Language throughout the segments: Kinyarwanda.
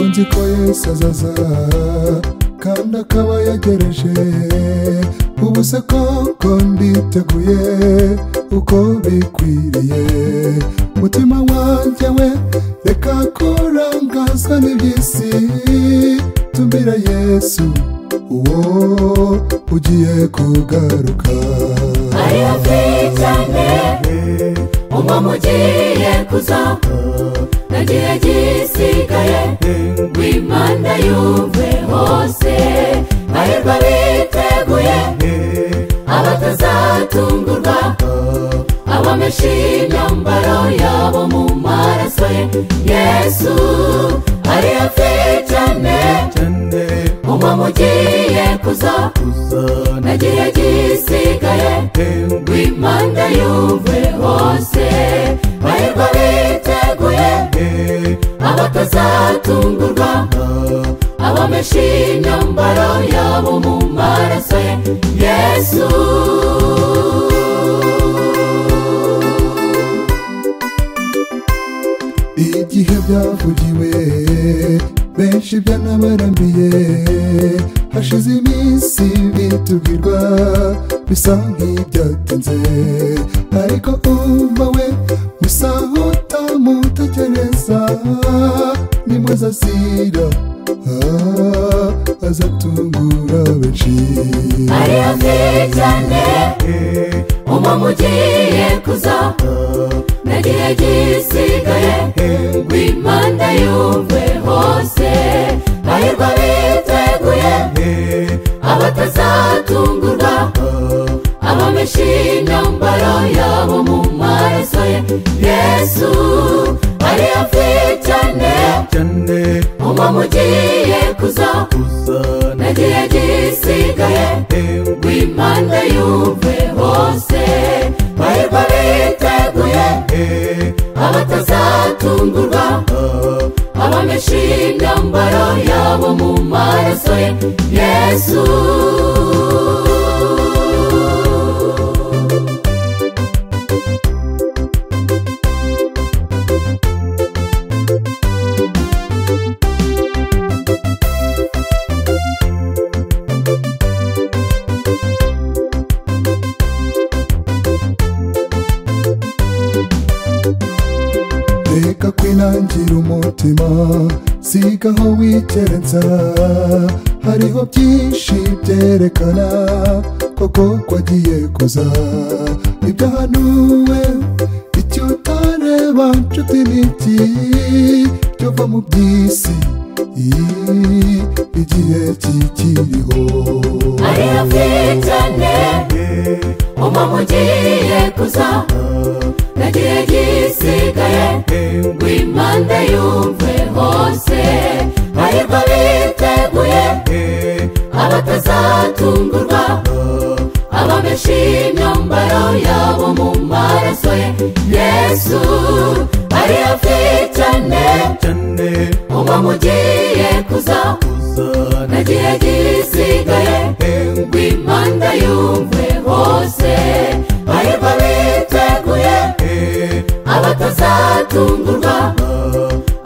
nzi ko yahise azaza kandi akaba yagereje ubu se koko nditeguye uko bikwiriye mutima wanjye we reka kurangazwa n'iby'isi tumira yesu uwo ugiye kugaruka ari hafi cyane umwami ugiye kuza ntagihe gisigaye w'imana yumve hose hahirwa biteguye abatazatungurwa abamesha imyambaro yabo mu maraso ye yesu ari hafi cyane umwami ugiye kuza ntagihe gisigaye w'imana yumve hose hahirwa biteguye abatazatungurwa abamesha imyambaro yabo mu maraso ye yesu igihe byavugiwe benshi byanabarambiye hashize iminsi bitubwirwa bisa nk'ibyatinze ariko umva we bisa nk'utamutekereza ni mwiza azira ah, azatungura benshi ari hafi cyane umwami ugiye kuza ntagihe gisigaye w'imana yumve hose hahirwa biteguye abatazatungurwa abamesha imyambaro yabo mu maraso ye yesu ari hafi cyane umwami ugiye kuza ntagihe gisigaye w'imana yumve hose hahirwa biteguye abatazatungurwa abamesha imyambaro yabo mu maraso ye yesu reka kwinangira umutima siga aho wikerenza hariho byinshi byerekana koko kwagiye kuza ibyahanuwe icyo utareba nshuti n'iki cyova mu by'isi iyi, igihe kikiriho ari hafi cyane umwami ugiye kuza ntagihe gisigaye w'imana yumve hose hahirwa biteguye abatazatungurwa abamesha imyambaro yabo mu maraso ye yesu ari hafi cyane umwami ugiye kuza ntagihe gisigaye w'imana yumve hose hahirwa biteguye abatazatungurwa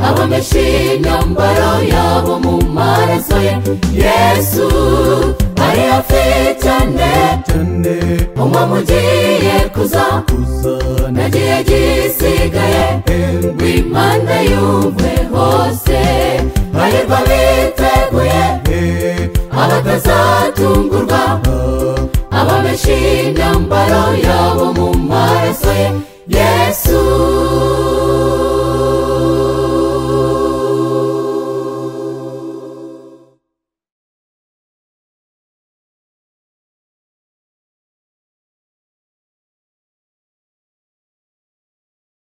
abamesha imyambaro yabo mu maraso ye yesu ari hafi cyane umwami ugiye kuza ntagihe gisigaye w'imana yumve hose hahirwa biteguye abatazatungurwa abamesha imyambaro yabo mu maraso ye yesu